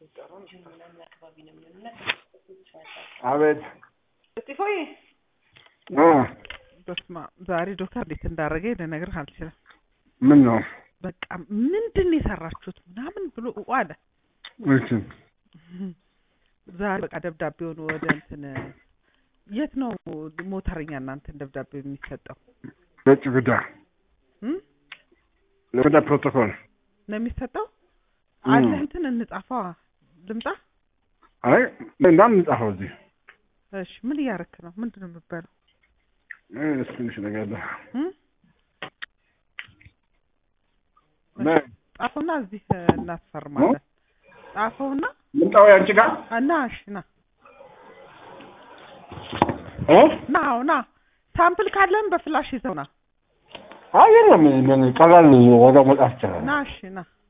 አቤት እስጢፎዬ እ በስመ አብ ዛሬ ዶክተር እንዴት እንዳደረገኝ ልነግርህ አልችልም። ምን ነው በቃ ምንድን ነው የሰራችሁት ምናምን ብሎ ኡ አለ። እሺ ዛሬ በቃ ደብዳቤውን ወደ እንትን የት ነው ሞተረኛ እናንተን ደብዳቤው የሚሰጠው ለውጭ ጉዳይ እም? ለጉዳ ፕሮቶኮል ነው የሚሰጠው እም። አለ እንትን እንጻፈዋ ልምጣ አይ እንዳም ጻፈው እዚህ እሺ ምን እያረክ ነው ምንድን ነው የምትበለው እ እሱ ትንሽ ነገር አለ እም? ነ ጻፈውና እዚህ እ, እናስፈርማለን ጻፈውና ምንጣው ያንቺ ጋር እና እሺ ና እ ና አዎ ና ሳምፕል ካለህም በፍላሽ ይዘው ና አይ የለም ምን ቀላል ወደ መጣ ይቻላል ና እሺ ና